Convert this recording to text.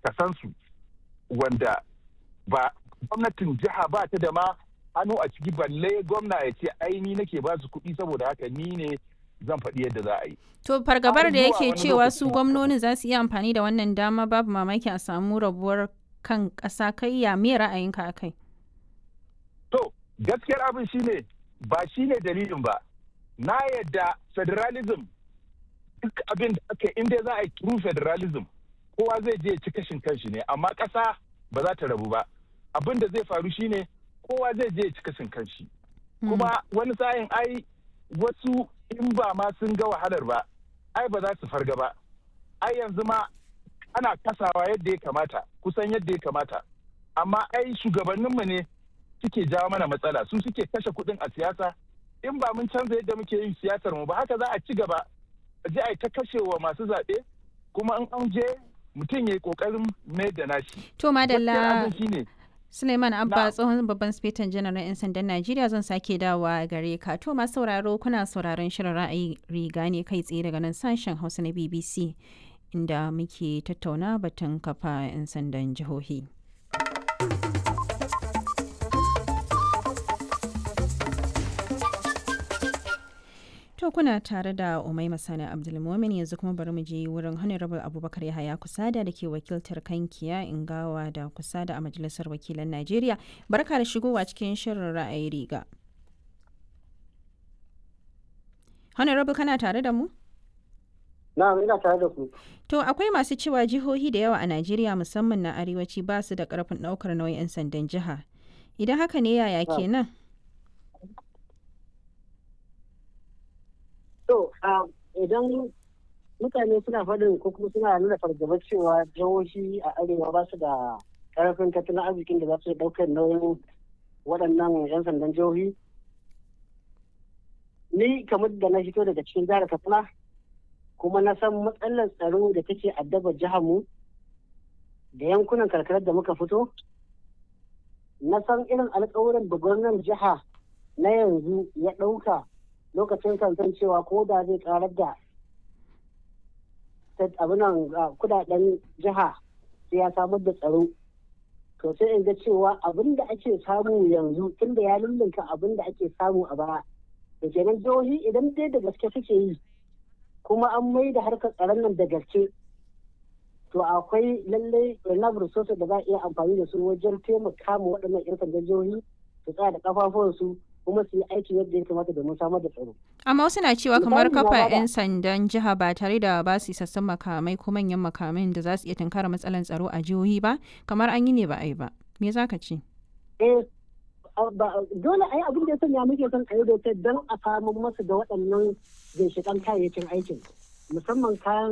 kasansu wanda ba gwamnatin jiha ba ta da ma hannu a ciki balle gwamna ya ce ai ni nake ba su kuɗi saboda haka ni ne zan faɗi yadda za a yi. To fargabar da zuwa yake wani cewa lokaci su kuma- gwamnonin za su iya amfani da wannan dama babu mamaki a samu rabuwar kan ƙasa kai ya me ra'ayinka a kai? To, gaskiyar abin shine ba shine dalilin ba. Na yadda federalism duk abin da aka yi, inda za a yi true federalism kowa zai je ya ci kashin kanshi ne amma ƙasa ba za ta rabu ba. Abin da zai faru shine kowa zai je ya ci kashin kanshi. Kuma wani sa'in ai wasu in ba ma sun ga wahalar ba, ai ba za su farga ba. Ai yanzu ma ana kasawa yadda ya kamata, kusan yadda ya kamata. Amma ai shugabanninmu ne suke jawo mana matsala su suke kashe kuɗin a siyasa in ba mun canza yadda muke yin siyasar mu ba haka za a ci gaba a je a yi ta kashewa masu zaɓe kuma in an je mutum ya yi ƙoƙarin mai da nashi. To Gaskiyar madalla abin shine Suleiman Abba Na'am. tsohon babban sifetan janar na 'yan sandan Najeriya zan sake dawowa gare ka. To masu sauraro kuna sauraron shirin ra'ayi riga ne kai tsaye daga nan sashen Hausa na BBC inda muke tattauna batun kafa 'yan sandan jihohi. To kuna tare da Umai Masani Abdulmumin yanzu kuma bari mu je wurin Honorable Abubakar Yahaya Kusada da ke wakiltar Kankiya Ingawa da Kusada a Majalisar Wakilan Najeriya. Barka da shigowa cikin shirin ra'ayi riga. Honorable kana tare da mu? Na'am ina tare da ku. To akwai masu cewa jihohi da yawa a Najeriya musamman na arewaci ba su da karfin ɗaukar nauyin 'yan sandan jiha. Idan haka ne yaya Na'am. kenan? To ah, idan mutane suna faɗin ko kuma suna nuna fargaba cewa jihohi a arewa ba su da ƙarfin tattalin arzikin da za su ɗaukar nauyin waɗannan 'yan sandan jihohi. Ni kamar da na fito daga cikin jihar Katsina kuma na san matsalar tsaro da take addaba jihar mu da yankunan karkarar da muka fito. Na san irin alƙawuran da gwamnan jiha na yanzu ya ɗauka lokacin kansan cewa ko da zai karar da ta- abinan ah, kudaden jiha sai ya samar da tsaro to sai in ga cewa abin da ake samu yanzu tunda ya lullunka abin da ake samu a baya da kenan jihohi idan dai da gaske suke yi kuma an mai da harkar tsaron nan da gaske to akwai lallai enough resources da za a iya amfani da su wajen taimaka ma waɗannan 'yan sandan jihohi su tsaya da kafafuwansu kuma su yi aiki yadda ya kamata domin samar da tsaro. Amma wasu na cewa Misali kamar na kafa bada- 'yan sandan jiha ba tare da ba su isassun makamai ko manyan makamai da za su iya tunkara matsalar tsaro a jihohi ba, kamar an yi ne ba a yi ba. Me za ka ce? eh a- ba- dole a yi abin da ya sanya muke son a yi dokar don a samu masu da waɗannan ginshiƙan kayayyakin aikin musamman kayan